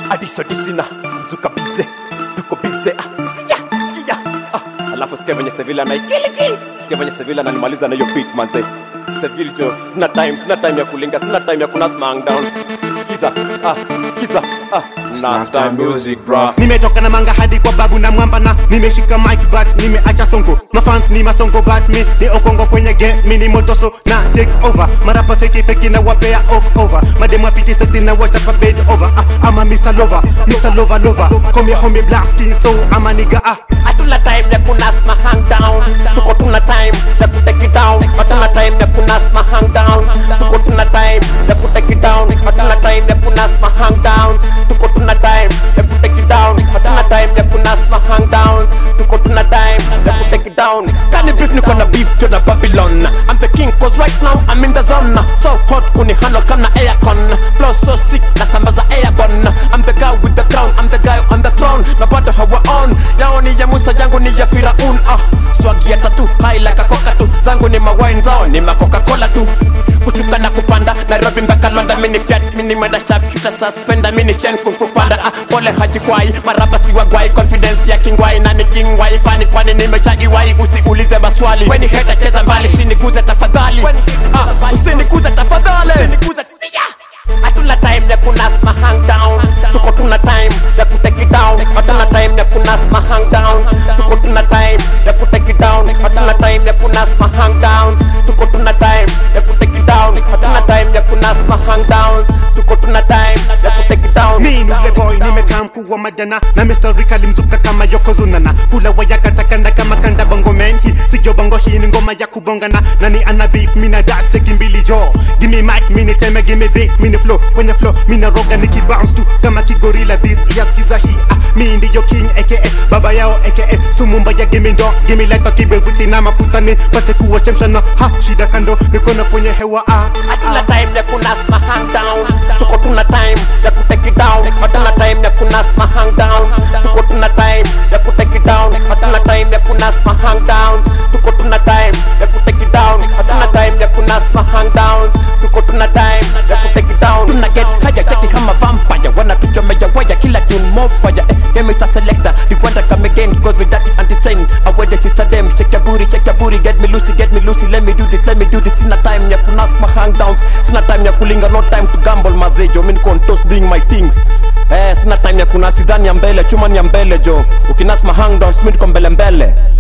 adisodisina mzuka bize tuko bize ah, sikia sikia ah, alafu sikia venye sevila naikiliki sikia venye sevila nanimaliza na hiyo beat manze sevil jo sina time sina time ya kulinga sina time ya kunasmang down sikiza ah, sikiza ah, nasta music bra nimetoka na manga hadi kwa babu na mwamba na nimeshika mic but nimeacha songo mafans ni masongo but mi ni okongo kwenye game mi ni motoso na take over marapa feki feki na wapea ok over mademu apiti sexy na wacha pa bed over ah, ama Mr. Lover Mr. Lover Lover call me homie black skin so ama nigga ah hatuna time ya kunas ma hang down tuko tuna time ya kutake it down hatuna time ya kunas ma hang down tuko tuna time ya kutake it down hatuna time ya kunas ma hang down tuko tuna time ya kutake it down hatuna time ya kunas ma hang down tuko tuna time ya kutake it down kani beef niko na beef to na Babylon I'm the king cause right now I'm in the zone so hot kuni handle kama aircon flow so sick na sambaza airborne I'm the guy with the crown I'm the guy on the throne na bado hawa on yao ni ya Musa yangu ni ya Firaun ah swagi ya tatu haila kakoka tu zangu ni mawine zao ni makoka cola tu kushuka na kupanda Nairobi mpaka London mini fiat mini mwenda sharp shooter suspender mini shen kung fu panda ah pole haji kwai maraba si wagwai confidence ya kingwai na ni king wai fani kwani nimesha iwai usiulize maswali weni heta cheza mbali usiniguze tafadhali ah usiniguze tafadhali usiniguze siya hatuna time ya kunas ma hang down tuko tuna time ya kutake it down hatuna time ya kunas ma hang down tuko tuna time ya kutake it down hatuna time ya kunas ma hang down tuko tuna time ya kutake it down hatuna time ya kunas ma hang down tuko tuna time ya kutake it down mi ni ule boy nimekaa mkuu wa madana na Mr. Rick alimzuka kama yokozuna na kula waya katakanda kama kanda bongo man hii siyo bongo hii ni ngoma ya kubongana nani ana beef mi na dash teki mbili jo give me mic mi ni teme give me beats mi ni flow kwenye flow mi na roga niki bounce tu kama kigorila this yaskiza hii ah, mi ndiyo king aka baba yao aka sumumba ya give me ndo give me like kibevuti na mafuta ni pate kuwachemsha na ha shida kando nikono kwenye hewa ah hatuna time ya kunas ma hang down tuko tuna time ya kutake it down hatuna time ya kunas ma hang down tuko tuna time ya kutake it down hatuna time ya kunas ma hang down tuko tuna time ya kutake it down hatuna time ya kunas ma hang down tuko tuna time ya kutake it down tuna get haya chati kama vampire wana tuchomea waya kila tune more fire eh game is a selector the wonder come again cause with that anti-chain I wear the sister them shake your booty shake your booty get me loosey get me loosey let me do this let me do this sina time ya kunas ma hang downs sina time ya kulinga no time to gamble mazejo mimi niko on toast doing my things eh sina time ya kunasidhani ya mbele chuma ni ya mbele jo ukinas ma hang downs mimi niko mbele mbele